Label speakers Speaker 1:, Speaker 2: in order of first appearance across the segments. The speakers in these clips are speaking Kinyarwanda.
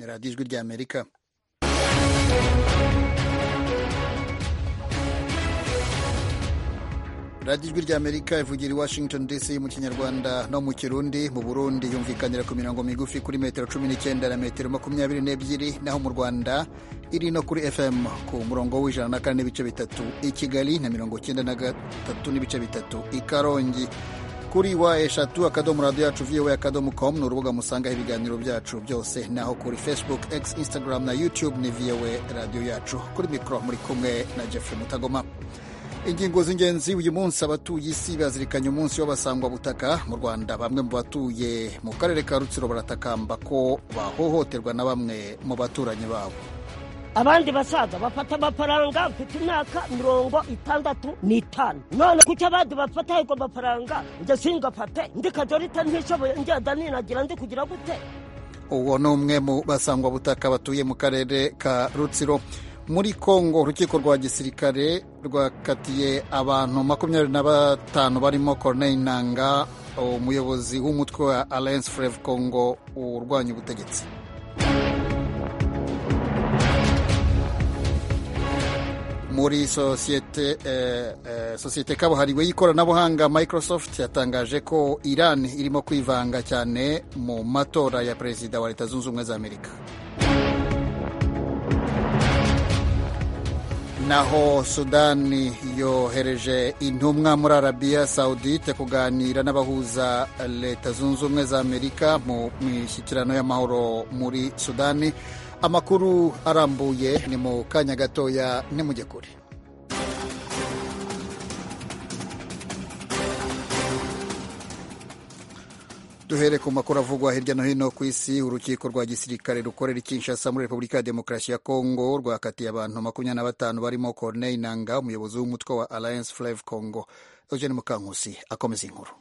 Speaker 1: radiyo ijwi ry'amerika radiyo ijwi ry'amerika ivugira i washington dc mu kinyarwanda no mu kirundi mu burundi yumvikanira ku mirongo migufi kuri metero cumi n'icyenda na metero makumyabiri n'ebyiri naho mu rwanda iri no kuri fm ku murongo w'ijana na kane n'ibice bitatu i kigali na mirongo icyenda na gatatu n'ibice bitatu i karongi kuri wa eshatu akadomo radiyo yacu viyowe akadomo komu ni urubuga musangaho ibiganiro byacu byose naho kuri facebook x instagram na youtube ni viyowe radiyo yacu kuri mikoro muri kumwe na jeff mutagoma ingingo z'ingenzi uyu munsi abatuye isi bazirikanye umunsi w'abasangwa butaka mu rwanda bamwe mu batuye mu karere ka rutsiro baratakamba ko bahohoterwa na bamwe mu baturanyi babo
Speaker 2: abandi basaza bafata amafaranga mfite imyaka mirongo itandatu n'itanu none kuki abandi bafata ayo mafaranga njye singafate ndi kajorita ntishoboye ngenda ninagira ndi kugira gute
Speaker 1: uwo ni umwe mu basangwa butaka batuye mu karere ka rutsiro muri kongo urukiko rwa gisirikare rwakatiye abantu makumyabiri na batanu barimo corneille nanga umuyobozi w'umutwe wa alliance freve congo urwanya ubutegetsi muri sosiyete eh, eh, sosiyete kabuhariwe y'ikoranabuhanga microsoft yatangaje ko iran irimo kwivanga cyane mu matora ya perezida wa leta zunze ubumwe za amerika naho sudani yohereje intumwa muri arabiya sawudite kuganira n'abahuza leta zunze ubumwe za amerika mu mishyikirano y'amahoro muri sudani amakuru arambuye ni mu kanya gatoya nimujye kure duhere ku makuru avugwa hirya no hino ku isi urukiko rwa gisirikare rukorera ikinshasa muri repubulika ya demokarasi ya kongo rwakatiye abantu makumyabiri na batanu barimo corneille nanga umuyobozi w'umutwe wa alliance fleve congo eugene mukankusi akomeza inkuru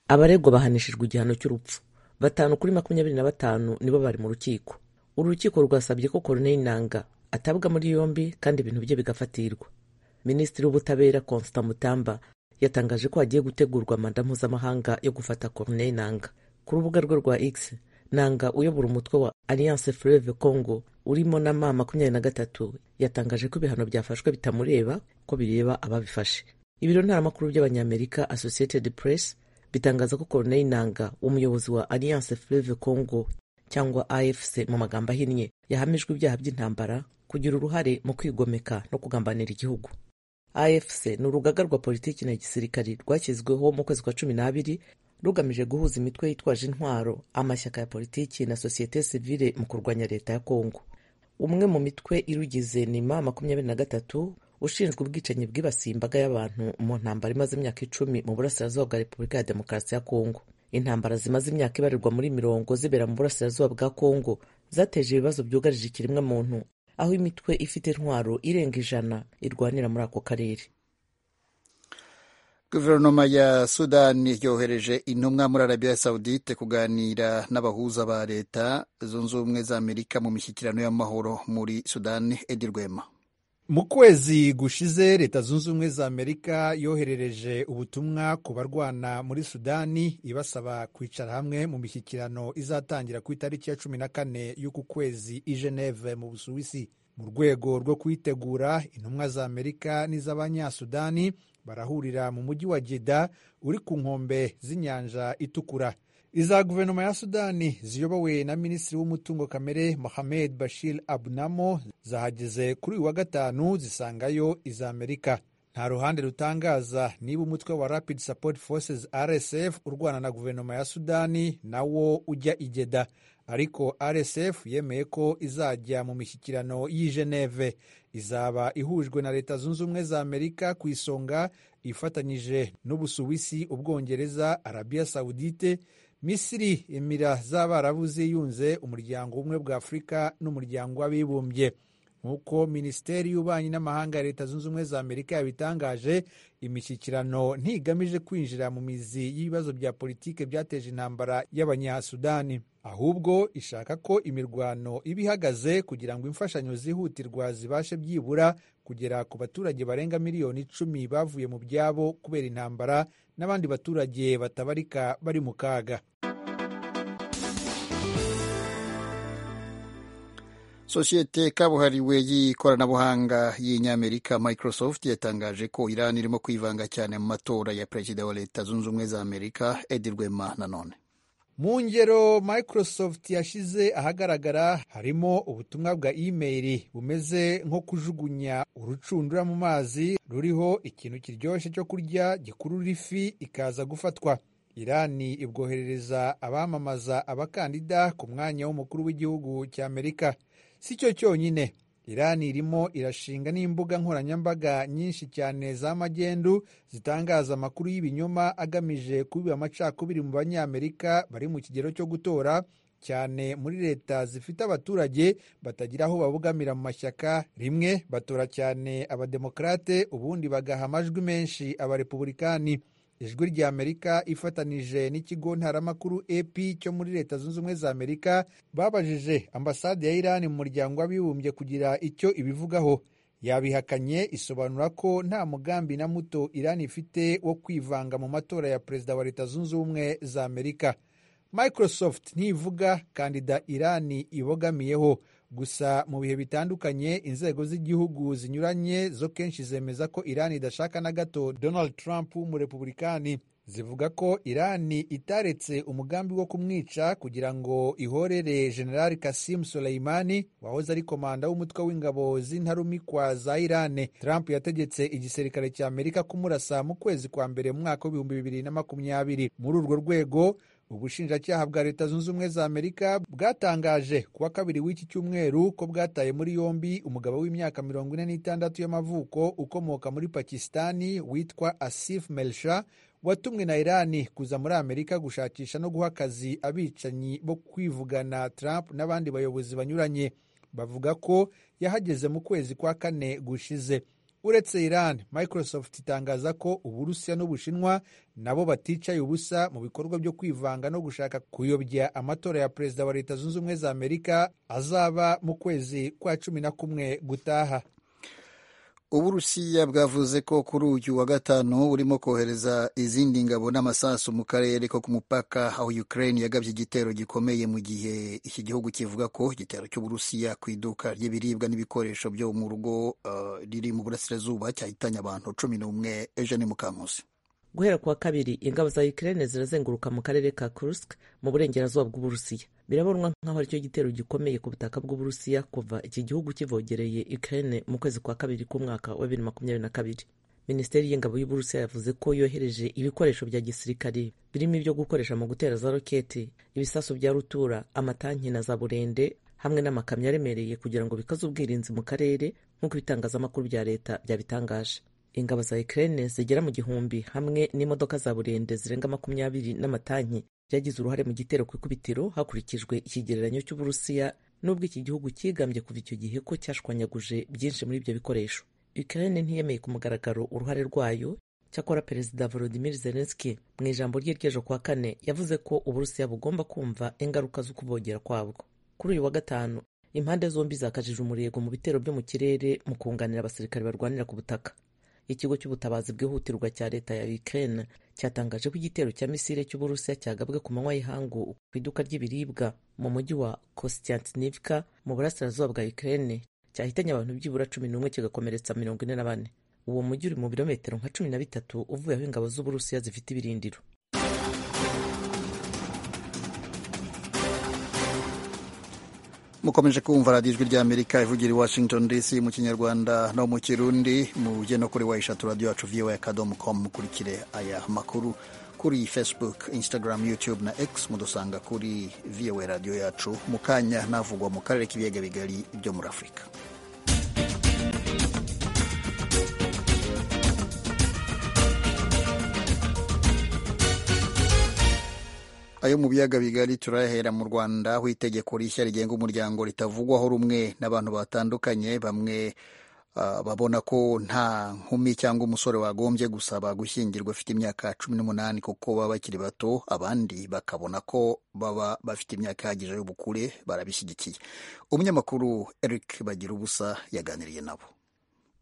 Speaker 3: abaregwa bahanishijwe igihano cy'urupfu batanu kuri makumyabiri na batanu nibo bari mu rukiko uru rukiko rwasabye ko Corneille Nanga atabwa muri yombi kandi ibintu bye bigafatirwa minisitiri w'ubutabera Constant Mutamba yatangaje ko hagiye gutegurwa manda mpuzamahanga yo gufata Corneille Nanga ku rubuga rwe rwa X Nanga uyobora umutwe wa Alliance Fleuve Congo urimo na ma makumyabiri na gatatu yatangaje ko ibihano byafashwe bitamureba ko bireba ababifashe ibiro ntaramakuru by'abanyamerika Associated Press bitangaza ko Corneille Nanga umuyobozi wa Alliance Fleuve Congo cyangwa afc mu magambo ahinnye yahamijwe ibyaha by'intambara kugira uruhare mu kwigomeka no kugambanira igihugu afc ni urugaga rwa politiki na gisirikari rwashyizweho mu kwezi kwa cumi n'abiri rugamije guhuza imitwe yitwaje intwaro amashyaka ya politiki na sosiyete sivile mu kurwanya leta ya kongo umwe mu mitwe irugize nima makumyabiri na gatatu ushinzwe ubwicanyi bwibasiye imbaga y'abantu mu ntambara imaze imyaka icumi mu burasirazuba bwa repubulika ya demokarasi ya kongo intambara zimaze imyaka ibarirwa muri mirongo zibera mu burasirazuba bwa kongo zateje ibibazo byugarije ikiremwa muntu aho imitwe ifite intwaro irenga ijana irwanira muri ako karere
Speaker 1: guverinoma ya sudani yohereje intumwa muri arabiya sawudite kuganira n'abahuza ba leta zunze ubumwe za amerika mu mishyikirano y'amahoro muri sudani edi rwema
Speaker 4: mu kwezi gushize leta zunze ubumwe za amerika yoherereje ubutumwa ku barwana muri sudani ibasaba kwicara hamwe mu mishyikirano izatangira ku itariki ya cumi na kane y'uku kwezi i geneve mu busuwisi mu rwego rwo kuyitegura intumwa za amerika n'iz'abanyasudani barahurira mu mujyi wa jida uri ku nkombe z'inyanja itukura iza guverinoma ya sudani ziyobowe na minisitiri w'umutungo kamere mohamed bashir abunamo zahageze kuri uyu wa gatanu zisangayo iza amerika nta ruhande rutangaza niba umutwe wa rapid support forces rsf urwana na guverinoma ya sudani nawo ujya igeda ariko rsf yemeye ko izajya mu mishyikirano y'i geneve izaba ihujwe na leta zunze ubumwe za amerika ku isonga ifatanyije n'ubusuwisi ubwongereza arabiya sawudite misiri emira z'abarabu ziyunze umuryango w'ubumwe bwa afurika n'umuryango w'abibumbye nk'uko minisiteri y'ububanyi n'amahanga ya leta zunze ubumwe za amerika yabitangaje imishyikirano ntigamije kwinjira mu mizi y'ibibazo bya politike byateje intambara y'abanyasudani ahubwo ishaka ko imirwano iba ihagaze kugira ngo imfashanyo zihutirwa zibashe byibura kugera ku baturage barenga miliyoni icumi bavuye mu byabo kubera intambara n'abandi baturage batabarika bari mu kaga
Speaker 1: sosiyete kabuhariwe y'ikoranabuhanga y'inyamerika microsoft yatangaje ko iran irimo kwivanga cyane mu matora ya perezida wa leta zunze ubumwe za amerika edi rwema nanone
Speaker 4: mu ngero microsoft yashyize ahagaragara harimo ubutumwa bwa imeri bumeze nko kujugunya urucundura mu mazi ruriho ikintu kiryoshye cyo kurya gikurura ifi ikaza gufatwa irani ibwoherereza abamamaza abakandida ku mwanya w'umukuru w'igihugu cya amerika si cyo cyonyine irani irimo irashinga n'imbuga nkoranyambaga nyinshi cyane za magendu zitangaza amakuru y'ibinyoma agamije kubiba amacakubiri mu banyamerika bari mu kigero cyo gutora cyane muri leta zifite abaturage batagira aho babogamira mu mashyaka rimwe batora cyane abademokarate ubundi bagaha amajwi menshi abarepubulikani ijwi rya amerika ifatanije n'ikigo ntaramakuru ep cyo muri leta zunze ubumwe za amerika babajije ambasade ya irani mu muryango w'abibumbye kugira icyo ibivugaho yabihakanye isobanura ko nta mugambi na muto irani ifite wo kwivanga mu matora ya perezida wa leta zunze ubumwe za amerika microsoft ntivuga kandida irani ibogamiyeho gusa mu bihe bitandukanye inzego z'igihugu zinyuranye zo kenshi zemeza ko irani idashaka na gato donald trump w'umurepubulikani zivuga ko irani itaretse umugambi wo kumwica kugira ngo ihorere generali kasim soleimani wahoze ari komanda w'umutwe w'ingabo z'intarumikwa za irani trump yategetse igisirikare cya amerika kumurasa mu kwezi kwa mbere mu mwaka w'ibihumbi bibiri na makumyabiri muri urwo rwego ubushinjacyaha bwa leta zunze ubumwe za amerika bwatangaje ku wa kabiri w'iki cyumweru ko bwataye muri yombi umugabo w'imyaka mirongo ine n'itandatu y'amavuko ukomoka muri pakisitani witwa asif melsha watumwe na irani kuza muri amerika gushakisha no guha akazi abicanyi bo kwivugana trump n'abandi bayobozi banyuranye bavuga ko yahageze mu kwezi kwa kane gushize uretse iran microsoft itangaza ko uburusiya n'ubushinwa nabo baticaye ubusa mu bikorwa byo kwivanga no gushaka kuyobya amatora ya perezida wa leta zunze ubumwe za amerika azaba mu kwezi kwa cumi na kumwe gutaha
Speaker 1: uburusiya bwavuze ko kuri uyu wa gatanu burimo kohereza izindi ngabo n'amasasu mu karere ko ku mupaka aho ukraine yagabye igitero gikomeye mu gihe iki gihugu kivuga ko igitero cy'uburusiya ku iduka ry'ibiribwa n'ibikoresho byo mu rugo uh, riri mu burasirazuba cyahitanye abantu cumi n'umwe ejo ni mukankusi
Speaker 3: guhera ku wa kabiri ingabo za ukraine zirazenguruka mu karere ka kursk mu burengerazuba bw'uburusiya birabonwa nk'aho aricyo gitero gikomeye ku butaka bw'uburusiya kuva iki gihugu kivogereye ukraine mu kwezi kwa kabiri k'umwaka wa bibiri makumyabiri na kabiri minisiteri y'ingabo y'uburusiya yavuze ko yohereje ibikoresho bya gisirikare birimo ibyo gukoresha mu gutera za roketi ibisasu bya rutura amatanki na za burende hamwe n'amakamyo aremereye kugira ngo bikaze ubwirinzi mu karere nk'uko ibitangazamakuru bya leta byabitangaje ingabo za Ukraine zigera mu gihumbi hamwe n'imodoka za burende zirenga makumyabiri n'amatanki byagize uruhare mu gitero ku ikubitiro hakurikijwe ikigereranyo cy'uburusiya nubwo iki gihugu cyigambye kuva icyo gihe ko cyashwanyaguje byinshi muri ibyo bikoresho Ukraine ntiyemeye ku mugaragaro uruhare rwayo cyakora perezida volodimir zelenski mu ijambo rye ry'ejo kuwa kane yavuze ko uburusiya bugomba kumva ingaruka zo kubogera kwabwo kuri uyu wa gatanu impande zombi zakajije umurego mu bitero byo mu kirere mu kunganira abasirikare barwanira ku butaka ikigo cy'ubutabazi bwihutirwa cya leta ya Ukraine cyatangaje ko igitero cya misile cy'uburusiya cyagabwe ku manywa y'ihangu ku iduka ry'ibiribwa mu mujyi wa Kostiantynivka mu burasirazuba bwa Ukraine cyahitanye abantu byibura cumi n'umwe kigakomeretsa mirongo ine na bane uwo mujyi uri mu birometero nka cumi na bitatu uvuye aho ingabo z'uburusiya zifite ibirindiro
Speaker 1: mukomeje kumva radiyo ijwi ry'amerika ivugira i washington dc mu kinyarwanda no mu kirundi mujye no kuri wayishatu radiyo yacu voa akadomo komu mukurikire aya makuru kuri facebook instagram youtube na x mudusanga kuri voa radiyo yacu mu kanya navugwa mu karere k'ibiyaga bigari byo muri afurika ayo mu biyaga bigari turahera mu rwanda aho itegeko rishya rigenga umuryango ritavugwaho rumwe n'abantu batandukanye bamwe uh, babona ko nta nkumi cyangwa umusore wagombye gusaba gushyingirwa afite imyaka cumi n'umunani kuko baba bakiri bato abandi bakabona ko baba bafite imyaka ihagije y'ubukure barabishyigikiye umunyamakuru eric bagira ubusa yaganiriye nabo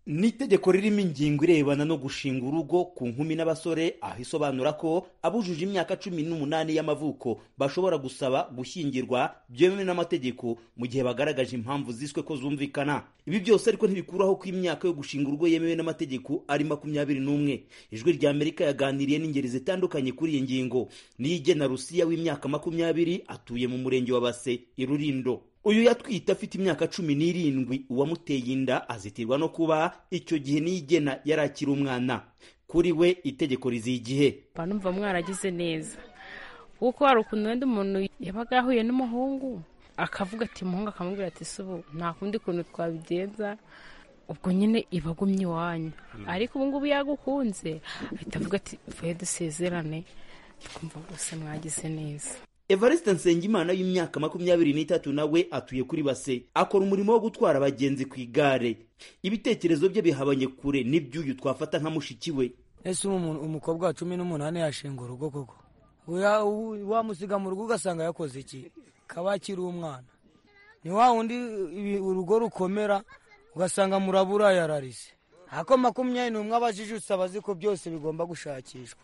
Speaker 5: ni itegeko ririmo ingingo irebana no gushinga urugo ku nkumi n'abasore aho isobanura ko abujuje imyaka cumi n'umunani y'amavuko bashobora gusaba gushyingirwa byemewe n'amategeko mu gihe bagaragaje impamvu ziswe ko zumvikana ibi byose ariko ntibikuraho ko imyaka yo gushinga urugo yemewe n'amategeko ari makumyabiri n'umwe ijwi rya amerika yaganiriye n'ingeri zitandukanye kuri iyi ngingo niyo igena rusiya w'imyaka makumyabiri atuye mu murenge wa base i rurindo uyu yatwite afite imyaka cumi n'irindwi uwamuteye inda azitirwa no kuba icyo gihe niyigena yari akiri umwana kuri we itegeko riziye igihe
Speaker 6: numva mwaragize neza kuko hari ukuntu wenda umuntu yabaga yahuye n'umuhungu akavuga ati umuhungu akamubwira ati si ubu nta kundi kuntu twabigenza ubwo nyine iba agumye iwanyu ariko ubu ngubu yagukunze ahita avuga ati mvuye dusezerane twumva rwose mwagize neza
Speaker 5: evariste nsengimana y'imyaka makumyabiri n'itatu nawe atuye kuri base akora umurimo wo gutwara abagenzi ku igare ibitekerezo bye bihabanye kure n'iby'uyu twafata nka mushiki we
Speaker 7: ese umukobwa wa cumi n'umunani yashinga urugo koko wamusiga mu rugo ugasanga yakoze iki kaba akiri umwana ni wa wundi urugo rukomera ugasanga murabura yararise ako makumyabiri n'umwe abajijutse abazi ko byose bigomba gushakishwa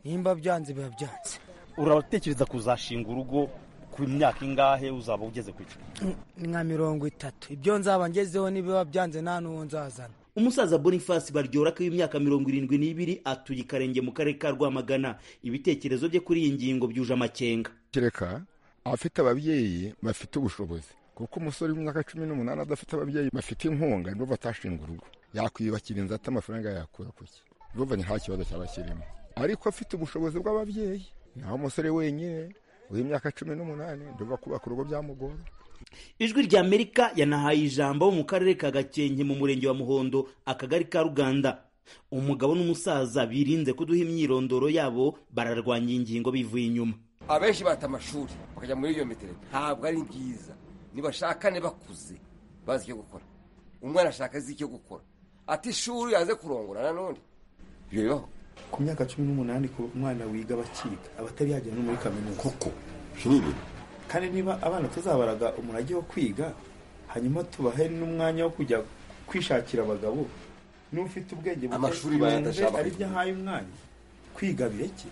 Speaker 7: nimba byanze biba byanze
Speaker 5: uratekereza kuzashinga urugo ku myaka ingahe uzaba ugeze ku icumi
Speaker 7: ni nka mirongo itatu ibyo nzaba ngezeho nibiba byanze nta n'uwo nzazana
Speaker 5: umusaza boniface baryoraka w'imyaka mirongo irindwi n'ibiri atuye ikarenge mu karere ka rwamagana ibitekerezo bye kuri iyi ngingo byuje amakenga
Speaker 8: kereka abafite ababyeyi bafite ubushobozi kuko umusore w'imyaka cumi n'umunani adafite ababyeyi bafite inkunga nibo batashinga urugo yakwiyubakira inzu ati amafaranga yakura ku ki urumva ni nta kibazo cyaba kirimo ariko afite ubushobozi bw'ababyeyi naho umusore wenyine w'imyaka cumi n'umunani ndumva kubaka urugo byamugora
Speaker 5: ijwi rya amerika yanahaye ijambo mu karere ka gakenke mu murenge wa muhondo akagari ka ruganda umugabo n'umusaza birinze kuduha imyirondoro yabo bararwanya iyi ngingo bivuye inyuma
Speaker 9: abenshi bata amashuri bakajya muri iyo metero ntabwo ari byiza ntibashakane bakuze bazi icyo gukora umwana ashaka azi icyo gukora ati ishuri aze kurongora nanone ibyo bibaho
Speaker 10: ku myaka cumi n'umunani ku mwana wiga bakiga abatari yagera no muri kaminuza
Speaker 9: koko nk'ibi
Speaker 10: kandi niba abana tuzabaraga umurage wo kwiga hanyuma tubahe n'umwanya wo kujya kwishakira abagabo n'ufite ubwenge
Speaker 9: amashuri bayadashaka
Speaker 10: ari byo ahaye umwanya kwiga bireke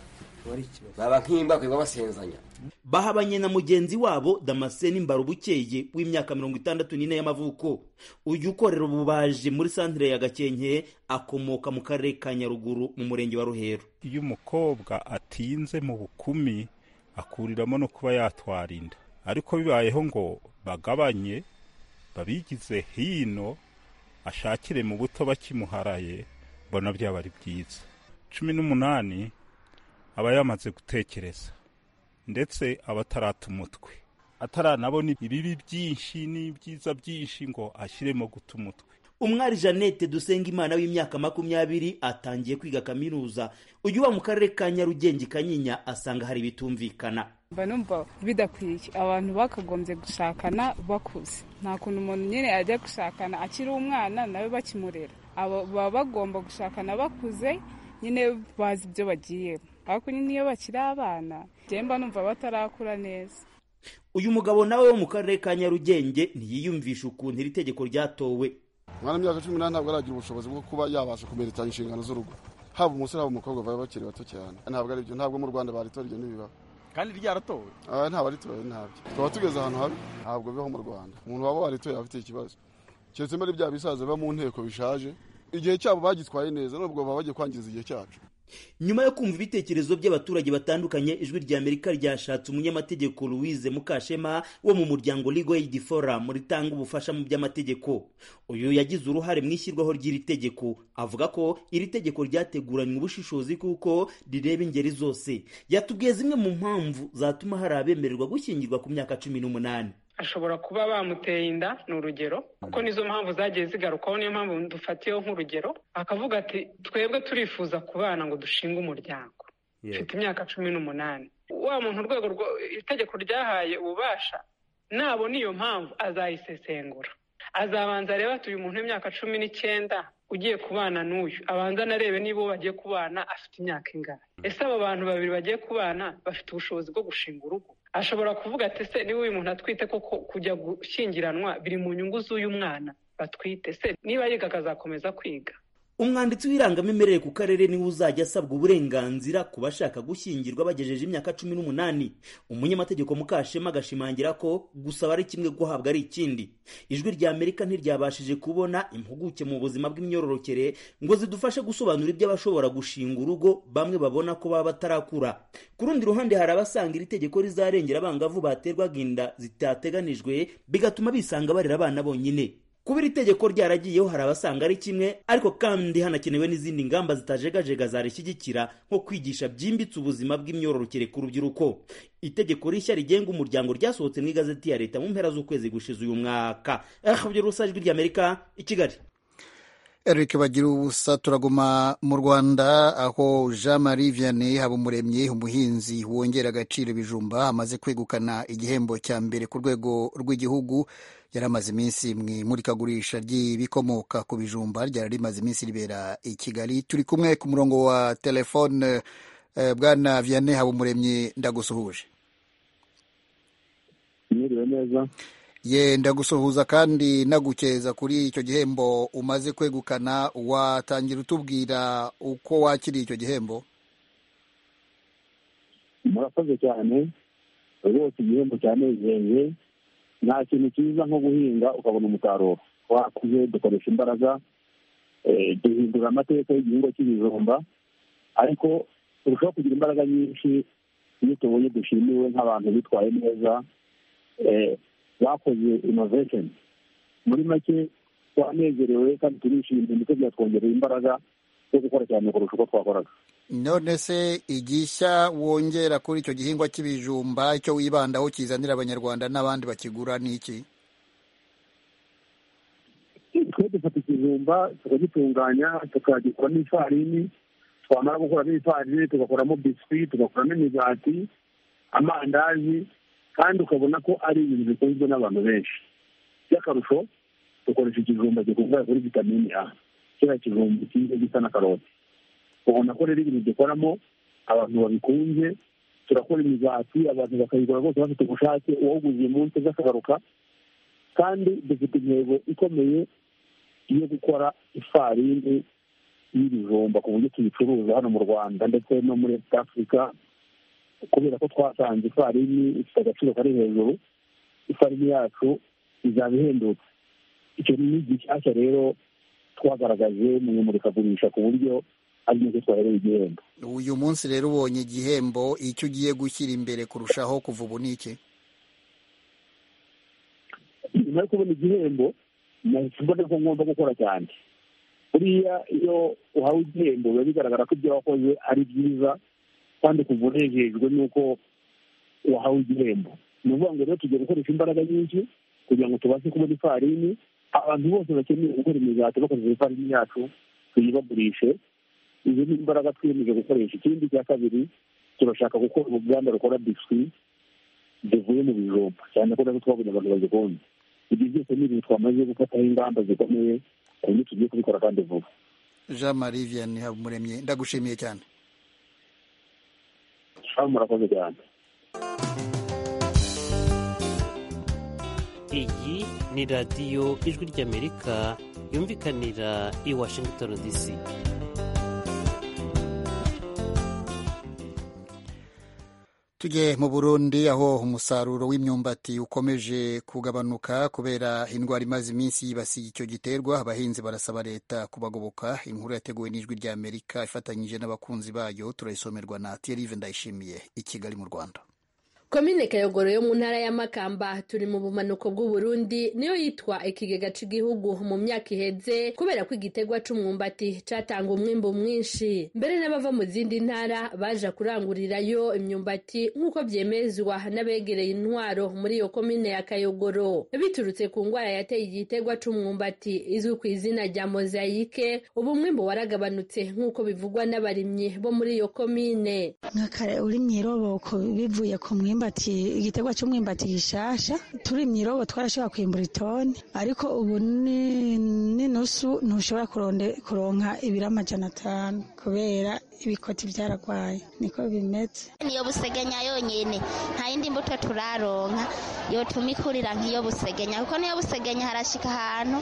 Speaker 9: baba nk'imba bakaba basenzanya
Speaker 5: bahabanye na mugenzi wabo damascene mbarubukeye w'imyaka mirongo itandatu n'ine y'amavuko uyu ukorera ububaji muri santire ya gakenke akomoka mu karere ka nyaruguru mu murenge wa ruhero
Speaker 11: iyo umukobwa atinze mu bukumi akuriramo no kuba yatwara inda ariko bibayeho ngo bagabanye babigize hino ashakire mu buto bakimuharaye mbona byaba ari byiza cumi n'umunani aba yamaze gutekereza ndetse aba atarata umutwe ataranabona ibibi byinshi n'ibyiza byinshi ngo ashyiremo guta umutwe
Speaker 5: umwari jeannette dusengimana w'imyaka makumyabiri atangiye kwiga kaminuza uyu uba mu karere ka nyarugenge kanyinya asanga hari ibitumvikana
Speaker 12: mba numva bidakwiye abantu bakagombye gushakana bakuze nta kuntu umuntu nyine ajya gushakana akiri umwana nawe bakimurera baba bagomba gushakana bakuze nyine bazi ibyo bagiyemo ariko nyine iyo bakiri abana mba numva batarakura neza
Speaker 5: uyu mugabo nawe wo mu karere ka nyarugenge ntiyiyumvisha ukuntu iri tegeko ryatowe
Speaker 13: umwana w'imyaka cumi n'umunani ntabwo aragira ubushobozi bwo kuba yabasha kumeretanya inshingano z'urugo haba umusore haba umukobwa baba bakiri bato cyane ntabwo ari byo ntabwo mu rwanda baritora ibyo ntibibaho
Speaker 14: kandi ryaratowe
Speaker 13: ntabwo aritoye ntabyo tuba tugeze ahantu habi ntabwo bibaho mu rwanda umuntu waba waritoye afite ikibazo keretse muri bya bisaza biba mu nteko bishaje igihe cyabo bagitwaye neza nubwo baba bagiye kwangiza igihe cyacu
Speaker 5: nyuma yo kumva ibitekerezo by'abaturage batandukanye ijwi rya amerika ryashatse umunyamategeko louise mukashema wo mu muryango legal aid forum ritanga ubufasha mu by'amategeko uyu yagize uruhare mu ishyirwaho ry'iri tegeko avuga ko iri tegeko ryateguranywe ubushishozi kuko rireba ingeri zose yatubwiye zimwe mu mpamvu zatuma hari abemererwa gushyingirwa ku myaka cumi n'umunani
Speaker 15: ashobora kuba bamuteye inda ni urugero kuko nizo mpamvu zagiye zigarukaho niyo mpamvu dufatiyeho nk'urugero akavuga ati twebwe turifuza kubana ngo dushinge umuryango mfite imyaka cumi n'umunani wa muntu urwego itegeko ryahaye ububasha nabona iyo mpamvu azayisesengura azabanza arebe ati uyu muntu w'imyaka cumi n'icyenda ugiye kubana n'uyu abanza anarebe niba uwo bagiye kubana afite imyaka ingana ese abo bantu babiri bagiye kubana bafite ubushobozi bwo gushinga urugo ashobora kuvuga ati se niba uyu muntu atwite koko kujya gushyingiranwa biri mu nyungu z'uyu mwana batwite se niba yiga akazakomeza kwiga
Speaker 5: umwanditsi w'irangamimerere ku karere niwe uzajya asabwa uburenganzira ku bashaka gushyingirwa bagejeje imyaka cumi n'umunani umunyamategeko mukashema agashimangira ko gusaba ari kimwe guhabwa ari ikindi ijwi rya amerika ntiryabashije kubona impuguke mu buzima bw'imyororokere ngo zidufashe gusobanura iby'abashobora gushinga urugo bamwe babona ko baba batarakura ku rundi ruhande hari abasanga iri tegeko rizarengera abangavu baterwaga inda zitateganijwe bigatuma bisanga barera abana bonyine kuba iri tegeko ryaragiyeho hari abasanga ari kimwe ariko kandi hanakenewe n'izindi ngamba zitajegajega zarishyigikira nko kwigisha byimbitse ubuzima bw'imyororokere ku rubyiruko itegeko rishya rigenga umuryango ryasohotse mu igazeti ya leta mu mpera z'ukwezi gushize uyu mwaka radiyo rusajwi ry'amerika i kigali
Speaker 1: eric bagira ubusa turaguma mu rwanda aho jean marie vianney habumuremyi umuhinzi wongera agaciro ibijumba amaze kwegukana igihembo cya mbere ku rwego rw'igihugu yari amaze iminsi mu imurikagurisha ry'ibikomoka ku bijumba ryari rimaze iminsi ribera i kigali turi kumwe ku murongo wa telefone bwana vianney habumuremyi ndagusuhuje
Speaker 14: mwiriwe neza
Speaker 1: yenda gusuhuza kandi nagukeza kuri icyo gihembo umaze kwegukana watangira utubwira uko wakiriye icyo gihembo
Speaker 14: murakoze cyane rwose igihembo cyanezeye nta kintu cyiza nko guhinga ukabona umusaruro twakuze dukoresha imbaraga duhindura amateka y'igihingwa cy'ibijumba ariko turushaho kugira imbaraga nyinshi iyo tubonye dushimiwe nk'abantu bitwaye neza bakoze inovesheni muri make twanezerewe kandi turishimye ndetse byatwongereye imbaraga zo gukora cyane kurusha uko twakoraga
Speaker 1: none se igishya wongera kuri icyo gihingwa cy'ibijumba icyo wibandaho kizanira abanyarwanda n'abandi bakigura ni iki
Speaker 14: twe dufata ikijumba tukagitunganya tukagikoramo ifarini twamara gukuramo ifarini tugakoramo biswi tugakoramo imigati amandazi kandi ukabona ko ari ibintu bikunzwe n'abantu benshi by'akarusho dukoresha ikijumba gikungahaye kuri vitamini a kiriya kijumba kiza gisa na karoti ubona ko rero ibintu dukoramo abantu babikunze turakora imigati abantu bakayigura rwose bafite ubushake uwaguze uyu munsi aza akagaruka kandi dufite intego ikomeye yo gukora ifarini y'ibijumba ku buryo tubicuruza hano mu rwanda ndetse no muri afurika kubera ko twasanze ifarini ifite agaciro kari hejuru ifarini yacu izaba ihendutse icyo ni gishyashya rero twagaragaje mu imurikagurisha ku buryo ari nacyo twahereye igihembo
Speaker 1: uyu munsi rero ubonye igihembo icyo ugiye gushyira imbere kurushaho kuva ubu ni iki
Speaker 14: nyuma yo kubona igihembo nahise mbona ko ngomba gukora cyane buriya iyo uhawe igihembo biba bigaragara ko ibyo wakoze ari byiza kandi kuva unejejwe n'uko wahawe igihembo ni ukuvuga ngo rero tujya gukoresha imbaraga nyinshi kugira ngo tubashe kubona ifarini abantu bose bakeneye gukora imigati bakoresheje ifarini yacu tuyibagurishe izo ni imbaraga twiyemeje gukoresha ikindi cya kabiri turashaka gukora uruganda rukora biswi zivuye mu bijumba cyane ko nazo twabonye abantu bazikunda ibyo byose ni ibintu twamaze gufataho ingamba zikomeye ku buryo tugiye kubikora kandi vuba
Speaker 1: jean marie vianney habumuremyi ndagushimiye cyane
Speaker 14: murakoze cyane
Speaker 16: iyi ni radiyo ijwi ry'amerika yumvikanira i washington dc
Speaker 1: tujye mu burundi aho umusaruro w'imyumbati ukomeje kugabanuka kubera indwara imaze iminsi yibasiye icyo giterwa abahinzi barasaba leta kubagoboka inkuru yateguwe n'ijwi rya amerika ifatanyije n'abakunzi bayo turayisomerwa na tiyerive ndayishimiye i kigali mu rwanda
Speaker 17: komine kayogoro yo mu ntara ya makamba turi mu bumanuko bw'uburundi niyo yitwa ikigega cy'igihugu mu myaka iheze kubera ko igitegwa c'umwumbati catanga umwimbu mwinshi mbere n'abava mu zindi ntara baja kurangurirayo imyumbati nk'uko byemezwa n'abegereye intwaro muri iyo komine ya kayogoro biturutse ku ngwara yateye igitegwa c'umwumbati izwi ku izina rya mozayike ubu umwimbu waragabanutse nk'uko bivugwa n'abarimyi bo muri iyo komine
Speaker 18: urimye iroboko bivuye ku mwimbu umwimbati igiterwa cy'umwimbati gishasha turimye irobo twarashobora kwimbura itoni ariko ubu ni ni nusu ntushobora kuronde kuronka ibiro amajana atanu kubera ibikoti byaragwaye niko bimeze
Speaker 19: niyo busegenya yonyine nta yindi mbuto turaronka yotuma ikurira nk'iyo busegenya kuko niyo busegenya harashika ahantu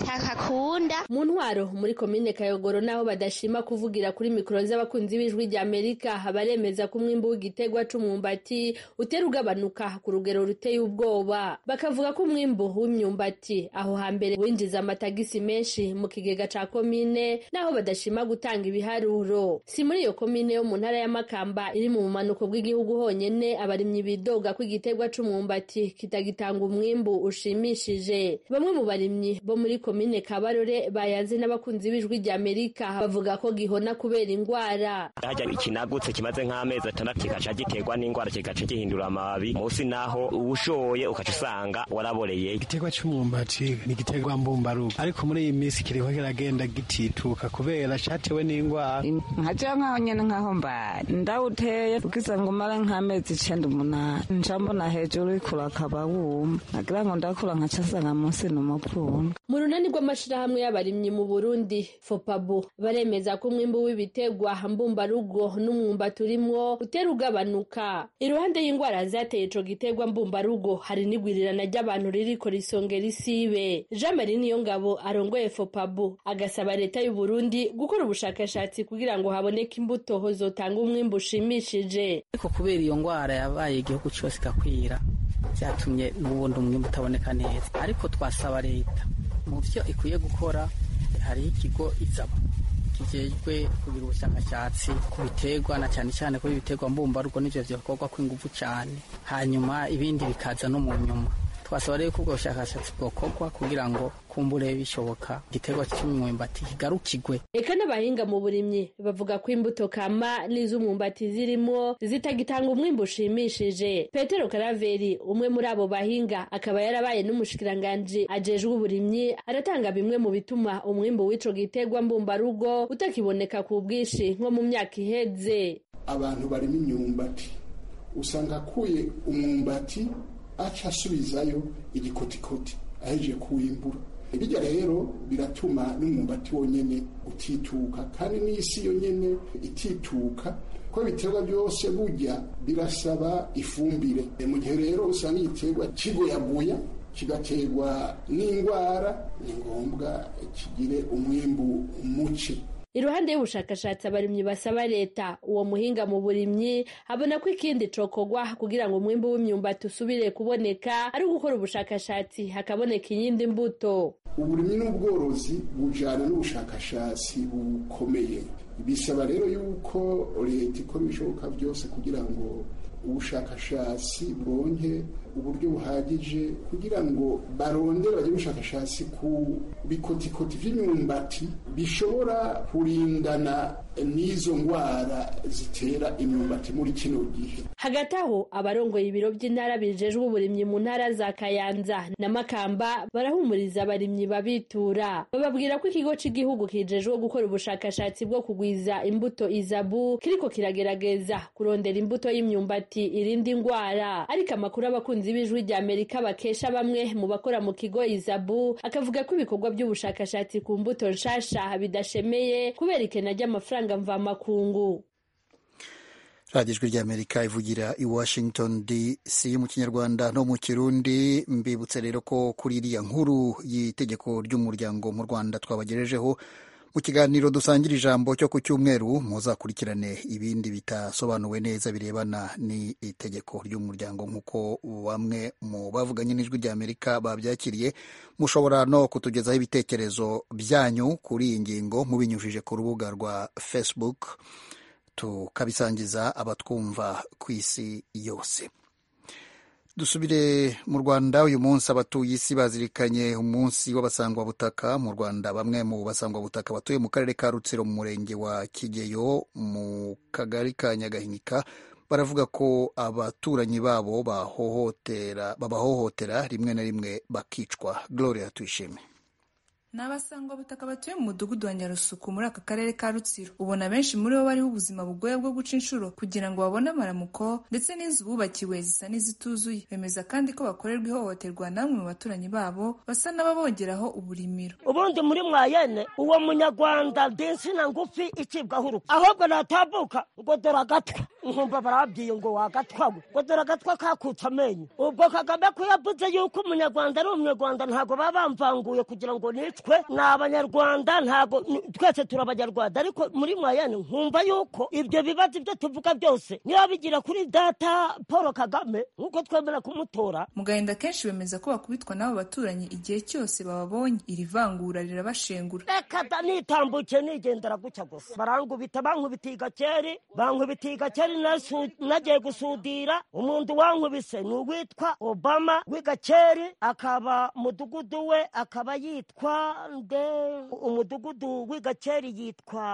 Speaker 19: itakakunda
Speaker 17: mu ntwaro muri komine kayogoro naho badashima kuvugira kuri mikoro z'abakunzi b'ijwi rya amerika baremeza ko umwimbu w'igitegwa c'umwumbati utera ugabanuka ku rugero ruteye ubwoba bakavuga ko umwimbu w'imyumbati aho hambere winjiza amatagisi menshi mu kigega ca komine naho badashima gutanga ibiharuro si muri iyo komine yo mu ntara ya makamba iri mu bumanuko bw'igihugu honyene abarimyi bidoga ko igitegwa c'umwumbati kitagitanga umwimbu ushimishije bamwe mu barimyi bo muri komine kabarore bayanze n'abakunzi b'ijwi rya amerika bavuga ko gihona kubera indwara
Speaker 20: hajya ikinagutse kimaze nk'amezi atandatu kigaca giterwa n'indwara kigaca gihindura amababi munsi naho ushoye ukaca usanga waraboreye
Speaker 21: igiterwa cy'umwumbati ni igiterwa mbumbarugo ariko muri iyi minsi kiriho kiragenda gitituka kubera cyatewe n'indwara
Speaker 22: nkaja nkaho nyene nkaho mbari ndawuteye ukiza ngo umara nk'amezi icenda umunani nca mbona hejuru ikura akaba wuma nagira ngo ndakura nkaca nsanga munsi ni umupfundwe
Speaker 17: mu runani rw'amashirahamwe y'abarimyi mu burundi fopabu baremeza ko umwimbu w'ibiterwa mbumbarugo n'umwumbati urimwo utera ugabanuka iruhande y'indwara zateye ico giterwa mbumbarugo hari n'igwirirana ry'abantu ririko risongera isibe jean marie niyongabo arongoye fopabu agasaba leta y'u burundi gukora ubushakashatsi kugira ngo haboneke imbuto zotanga umwimbu ushimishije
Speaker 23: ariko kubera iyo ndwara yabaye igihugu cyose igakwira byatumye n'ubundi umwimbu utaboneka neza ariko twasaba leta mu byo ikwiye gukora hariho ikigo izaba kijejwe kugira ubushakashatsi ku biterwa na cyane cyane kuri ibiterwa mbumbarugo n'ivyo vyokorwa kw'inguvu cane hanyuma ibindi bikaza no mu nyuma twasaba rero ko ubwo bushakashatsi bwokorwa kugira ngo kumbure bishoboka igiterwa cy'umwumbati kigarukigwe
Speaker 17: eka n'abahinga mu burimyi bavuga ko imbuto kama n'iz'umwumbati zirimo zitagitanga umwimbu ushimishije petero karaveri umwe muri abo bahinga akaba yarabaye n'umushikiranganji ajejwe uburimyi aratanga bimwe mu bituma umwimbu w'ico giterwa mbumbarugo utakiboneka ku bwinshi nko mu myaka iheze
Speaker 24: abantu barimo imyumbati usanga akuye umwumbati aca asubizayo igikotikoti ahejeje kuwimbura ibijya rero biratuma n'umwumbati wonyene utituka kandi n'isi yonyene itituka ko ibiterwa byose burya birasaba ifumbire mu gihe rero usanga igiterwa kigoyaguya kigaterwa n'indwara ni ngombwa kigire umwimbu muke
Speaker 17: iruhande y'ubushakashatsi abarimyi basaba leta uwo muhinga mu burimyi abona ko ikindi cokorwa kugira ngo umwimbu w'imyumbati usubire kuboneka ari ugukora ubushakashatsi hakaboneka iyindi mbuto
Speaker 24: uburimyi n'ubworozi bujyana n'ubushakashatsi bukomeye bisaba rero yuko leta ikora ibishoboka byose kugira ngo ubushakashatsi bwonke uburyo buhagije kugira ngo barondere bagire ubushakashatsi ku bikotikoti by'imyumbati bishobora kurindana n'izo ndwara zitera imyumbati muri kino gihe
Speaker 17: hagati aho abarongoye ibiro by'intara bijejwe uburimyi mu ntara za kayanza na makamba barahumuriza abarimyi babitura bababwira ko ikigo cy'igihugu kijejwe gukora ubushakashatsi bwo kugwiza imbuto izabu kiriko kiragerageza kurondera imbuto y'imyumbati irinda indwara ariko amakuru abakunzi abakunzi b'ijwi rya amerika bakesha bamwe mu bakora mu kigo izabu akavuga ko ibikorwa by'ubushakashatsi ku mbuto nshasha bidashemeye kubera ikena ry'amafaranga mvamakungu
Speaker 1: radiyo ijwi rya amerika ivugira i washington dc mu kinyarwanda no mu kirundi mbibutse rero ko kuri iriya nkuru y'itegeko ry'umuryango mu rwanda twabagejejeho mu kiganiro dusangira ijambo cyo ku cyumweru muzakurikirane ibindi bitasobanuwe neza birebana n'itegeko ry'umuryango nk'uko bamwe mu bavuganye n'ijwi rya amerika babyakiriye mushobora no kutugezaho ibitekerezo byanyu kuri iyi ngingo mubinyujije ku rubuga rwa facebook tukabisangiza abatwumva ku isi yose dusubire mu rwanda uyu munsi abatuye isi bazirikanye umunsi w'abasangwabutaka mu rwanda bamwe mu basangwabutaka batuye mu karere ka rutsiro mu murenge wa kigeyo mu kagari ka nyagahinika baravuga ko abaturanyi babo babahohotera rimwe na rimwe bakicwa gloria tuyishime
Speaker 2: ni abasangwabutaka batuye mu mudugudu wa nyarusuku muri aka karere ka rutsiro ubona benshi muri bo bariho ubuzima bugoye bwo guca inshuro kugira ngo babone amaramuko ndetse n'inzu bubakiwe zisa n'izituzuye bemeza kandi ko bakorerwa ihohoterwa n'amwe mu baturanyi babo basa n'ababongeraho uburimiro
Speaker 25: ubundi muri mwayene uwo munyarwanda dinsina ngufi icibwaho urupfu ahubwo natabuka ngo dore agatwe nkumva barabwiye ngo wagatwawe ngo dore agatwe kakutse amenyo ubwo kagame ko yavuze yuko umunyarwanda ari umunyarwanda ntabwo baba bamvanguye kugira ngo nicwe ni abanyarwanda ntabwo twese turi abanyarwanda ariko muri mwayene nkumva yuko ibyo bibazo ibyo tuvuga byose niba bigira kuri data paul kagame nk'uko twemera kumutora
Speaker 2: mugahinda kenshi bemeza ko bakubitwa n'abo baturanyi igihe cyose bababonye iri vangura rirabashengura
Speaker 25: reka da nitambutse nigendera gutya gusa barangubita bankubita igakeri bankubita igakeri nasu- nagiye gusudira umuntu wankubise ni uwitwa obama w'igakeri akaba mudugudu we akaba yitwa nde umudugudu w'igakeri yitwa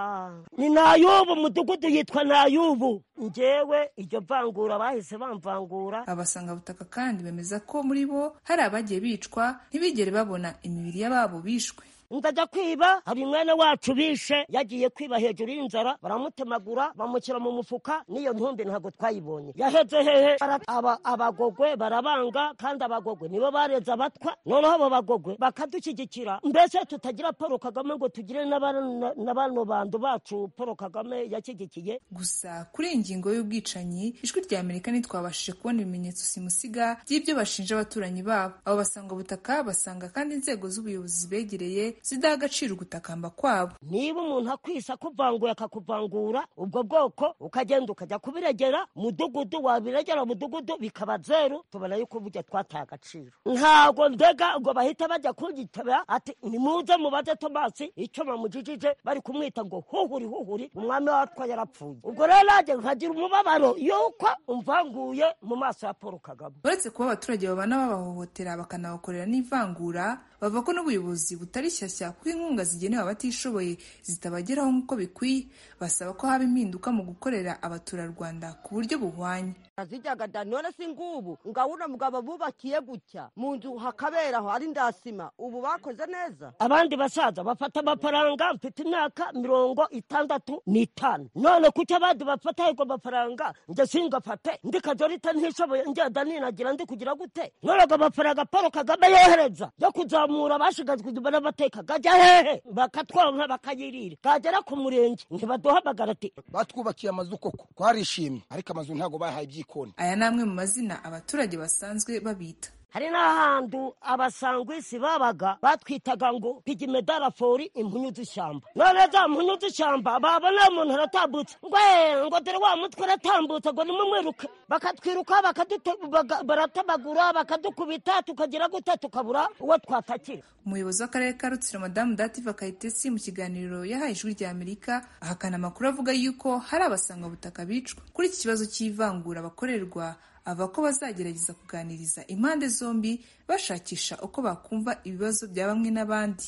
Speaker 25: ni nayubu umudugudu yitwa nayubu njyewe iryo vangura bahise bamvangura
Speaker 2: abasangabutaka kandi bemeza ko muri bo hari abagiye bicwa ntibigere babona imibiri y'ababo bishwe
Speaker 25: ndajya kwiba hari umwana wacu bishe yagiye kwiba hejuru y'inzara baramutemagura bamushyira mu mufuka n'iyo ntumbi ntabwo twayibonye yaheze hehe Bara- aba- abagogwe barabanga kandi abagogwe nibo bareze abatwa noneho abo bagogwe bakadushyigikira mbese tutagira paul kagame ngo tugire na bano- na bano bantu bacu paul kagame yashyigikiye
Speaker 2: gusa kuri iyi ngingo y'ubwicanyi ijwi rya amerika ntitwabashije kubona ibimenyetso simusiga by'ibyo bashinja abaturanyi babo abo basangabutaka basanga kandi inzego z'ubuyobozi zibegereye zidaha agaciro ugutakamba kwabo
Speaker 25: niba umuntu akwisa akuvanguye akakuvangura ubwo bwoko ukagenda ukajya kubiregera mudugudu wabiregera mudugudu bikaba zeru tubona yuko burya twataye agaciro ntabwo ndega ngo bahita bajya kugitaba ati nimuze mubaze tomasi icyo bamujijije bari kumwita ngo huhuri huhuri umwami watwa yarapfuye ubwo rero nanjye nkagira umubabaro yuko umvanguye mu maso ya paul kagame
Speaker 2: uretse kuba abaturage babana babahohotera bakanabakorera n'ivangura bavuga ko n'ubuyobozi butari shyashya kuko inkunga zigenewe abatishoboye zitabageraho nk'uko bikwiye basaba ko haba impinduka mu gukorera abaturarwanda ku buryo buhwanye
Speaker 17: azijyaga da none si ngubu ngabona mugabo bubakiye gutya mu nzu hakaberaho ari ndasima ubu bakoze neza
Speaker 25: abandi basaza bafata amafaranga mfite imyaka mirongo itandatu n'itanu none kuki abandi bafata ayo mafaranga nge singafate ndi kajorita ntishoboye ngenda ninagira ndi kugira gute none ago mafaranga paul kagame yohereza yo kuzamura abashigajwe inyuma n'amateka gajya hehe bakatwonka bakayirira kagera ku murenge ntibaduhamagara ati
Speaker 26: batwubakiye amazu koko twarishimye ariko amazu ntabwo bahaye ibyikoni
Speaker 2: aya ni amwe mu mazina abaturage basanzwe babita
Speaker 25: hari n'ahantu abasangwisi babaga batwitaga ngo pigimedalafori impunyu z'ishyamba none za mpunyu z'ishyamba babona umuntu aratambutse ngo "Eh, ngo dore wa mutwe aratambutse ngo nimumwiruke bakatwiruka bakadute- baga- baratamagura bakadukubita tukagira gute tukabura uwo twatakira
Speaker 2: umuyobozi w'akarere ka rutsiro madamu dativa kayitesi mu kiganiro yahaye ijwi rya amerika ahakana amakuru avuga yuko hari abasangabutaka bicwa kuri iki kibazo cy'ivangura bakorerwa ava ko bazagerageza kuganiriza impande zombi bashakisha uko bakumva ibibazo bya bamwe n'abandi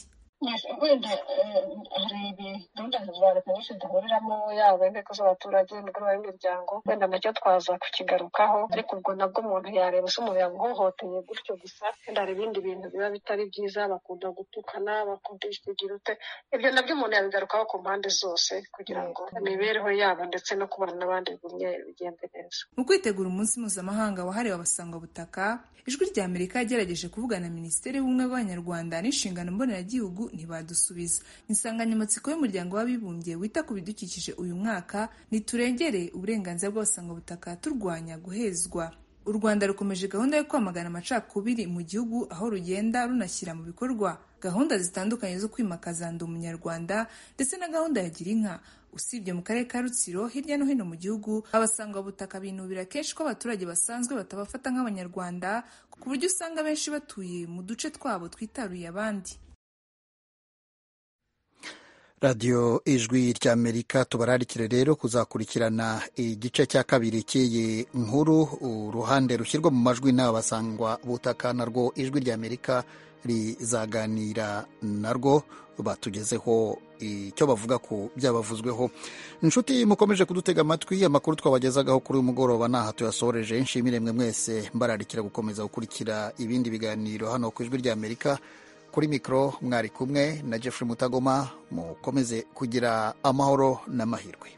Speaker 27: wenda hari ibigunda za leta nyinshi duhuriramo yaba inteko z'abaturage imigoroba y'imiryango wenda nacyo twaza kukigarukaho ariko ubwo nabwo umuntu yareba se umuntu yamuhohoteye gutyo gusa wenda hari ibindi bintu biba bitari byiza bakunda gutukana bakunda ikigira ute ibyo nabyo umuntu yabigarukaho ku mpande zose kugira ngo imibereho yabo ndetse no kubana n'abandi bigumye bigende neza
Speaker 2: mu kwitegura umunsi mpuzamahanga wahariwe abasangwabutaka ijwi rya amerika yagerageje kuvugana na minisiteri y'ubumwe bw'abanyarwanda n'inshingano mboneragihugu ntibadusubiza insanganyamatsiko y'umuryango w'abibumbye wita ku bidukikije uyu mwaka ntiturengere uburenganzira bw'abasangwabutaka turwanya guhezwa u rwanda rukomeje gahunda yo kwamagana amacakubiri mu gihugu aho rugenda runashyira mu bikorwa gahunda zitandukanye zo kwimakaza ndi umunyarwanda ndetse na gahunda ya gira inka usibye mu karere ka rutsiro hirya no hino mu gihugu abasangwabutaka binubira kenshi ko abaturage basanzwe batabafata nk'abanyarwanda ku buryo usanga benshi batuye mu duce twabo twitaruye abandi
Speaker 1: radiyo ijwi ry'amerika tubararikire rero kuzakurikirana igice cya kabiri cy'iyi nkuru uruhande rushyirwa mu majwi n'aba basangwa butaka narwo ijwi ry'amerika rizaganira narwo batugezeho icyo bavuga ku byabavuzweho inshuti mukomeje kudutega amatwi amakuru twabagezagaho kuri uyu mugoroba ntaha tuyasoreje nshimire mwe mwese mbararikira gukomeza gukurikira ibindi biganiro hano ku ijwi ry'amerika kuri mikoro mwari kumwe na jeffrey mutagoma mukomeze kugira amahoro n'amahirwe